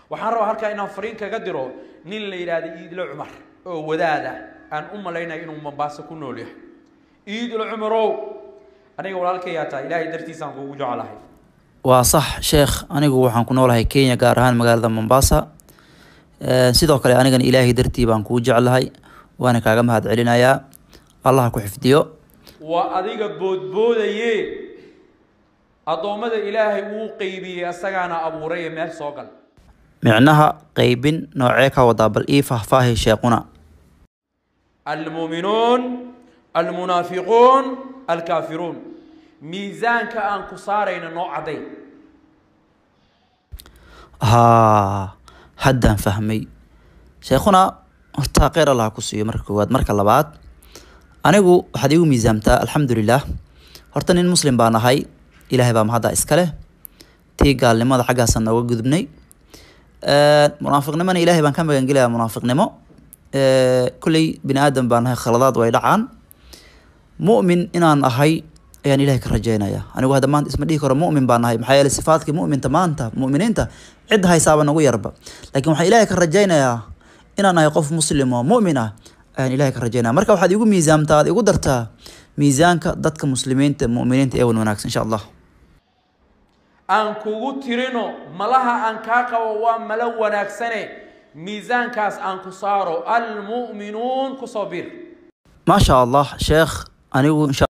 waxaan rabaa halkaa inaan fariin kaga diro nin la yidhaahda iidlo cumar oo wadaada aan u malaynayo inuu mombaaso ku nool yahay iidlo cumarow aniga walaalkayaa tahay ilaahay dartiisaan kuugu jecelahay waa sax sheekh anigu waxaan ku noolahay kenya gaar ahaan magaalada mombasa sidoo kale anigana ilaahay dartii baan kuu jeclahay waana kaaga mahad celinayaa allah ku xifdiyo waa adiga boodboodaye addoommada ilaahay wuu qeybiyey asagaana abuuraye meel soo gal micnaha qeybin noocee ka wadaa bal ii faahfaahi sheequna almuuminuun almunaafiquun alkaafiruun miisaanka aan ku saarayna noo cadday haa haddaan fahmay sheekhuna horta kheyr allah ku siiyo marka koowaad marka labaad anigu waxaad igu miisaamtaa alxamdulilah horta nin muslim baan ahay ilaahay baa mahadda iska leh tii gaalnimada xaggaasaan nooga gudubnay munaafiqnimona ilaahay baan ka magangelayaa munaafiqnimo kolley bini aadam baan ahay khaladaad way dhacaan mu'min inaan ahay ayaan ilahay ka rajeynaya anigu hadda maanta isma dhihi karo mu'min baan ahay maxaa yeeley sifaadkii mu'minta maanta mu'miniinta cid haysaaba nagu yarba laakiin waxaan ilahay ka rajeynayaa inaan ahay qof muslim oo mu'min ah ayaan ilahay ka rajeynaya marka waxaad igu miisaamtaa aad igu dartaa miisaanka dadka muslimiinta mu'miniinta ee wan wanaagsan insha allah aan kugu tirino malaha aan kaa qabo waa malo wanaagsane miisaankaas aan ku saaro almu'minuun kusoo bir maasha allah sheekh anigu insha